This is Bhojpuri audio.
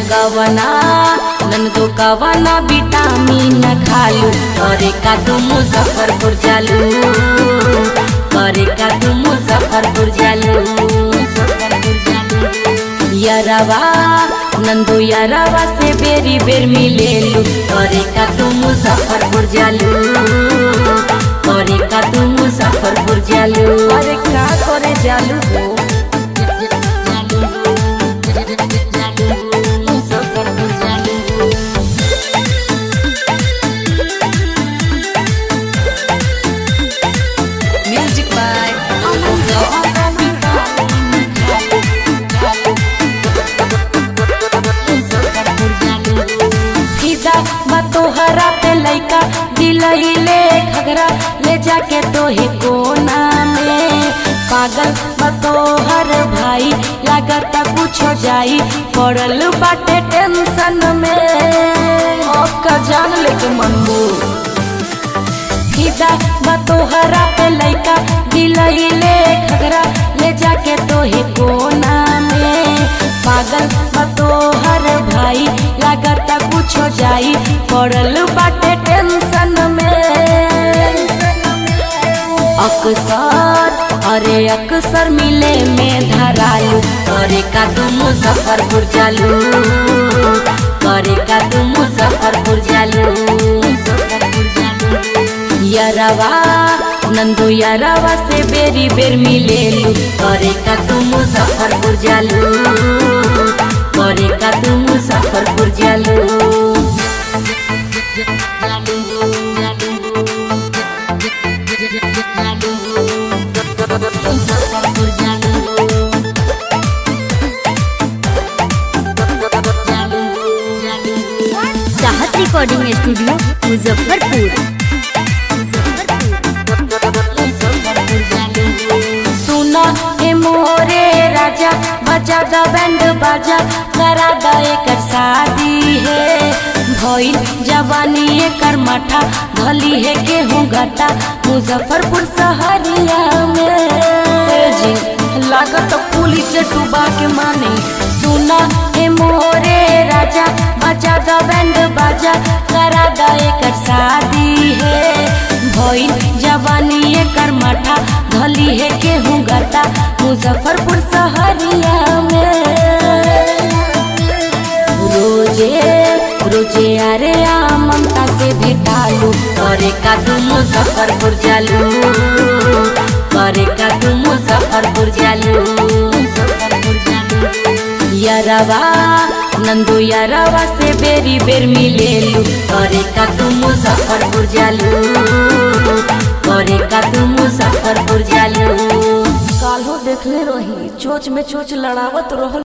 गवना नंदो कवना विटामिन खालू करे का तू मुजफ्फरपुर जालू करे का तू मुजफ्फरपुर जालू मुजफ्फरपुर जालू यरवा नंदो यरवा से बेरी बेर मिलेलू करे का तू मुजफ्फरपुर जालू करे का तू मुजफ्फरपुर जालू अरे का करे जालू हो मुजफ्फरपुर जालू म्यूजिक बाय फिदा बा तोहरा पे लइका दिलइले घगरा ले जाके तोहे कोना में पागल बा तोहर भाई लागता कुछ हो जाई पड़ल बाटे टेंशन में का जान लेके मनबू फिदा बा तोहरा पे लइका दिलइले घगरा ले जाके तोहे कोना में पागल बा तोहर भाई लागता कुछ हो जाई पड़ल बाटे टेंशन में अक्सर अरे अक्सर मिले में धरालू करे का तू मुजफ्फरपुर जालू करे का तू मुजफ्फरपुर जालू मुजफ्फरपुर जालू यरवा नंदू यरवा से बेरी बेर मिलेलू करे का तू मुजफ्फरपुर जालू करे का तू मुजफ्फरपुर जालू मुजफ्फरपुर चाहत रिकॉर्डिंग स्टूडियो मुजफ्फरपुर सुना हे मोरे राजा बजा द बैंड बाजा करा द एकर शादी है भइल जवानी एकर माठा भली है गेहूं घटा मुजफ्फरपुर सहरिया में जी लागत पुलिस से डूबा के माने सुना हे मोरे राजा बजा द बैंड बाजा करा द एकर शादी है भइल जवानी एकर माठा धली है गेहूं गता मुजफ्फरपुर सहरिया में रोजे रोजे अरे आ ममता से भेटालू करे का तू मुजफ्फरपुर जालू करे का तू मुजफ्फरपुर जालू मुजफ्फरपुर जालू यरवा नंदू यरवा से बेरी बेर मिलेलू करे का तू मुजफ्फरपुर जालू करे का तू मुजफ्फरपुर जालू काल्हो देखले रही चोच में चोच लड़ावत रहल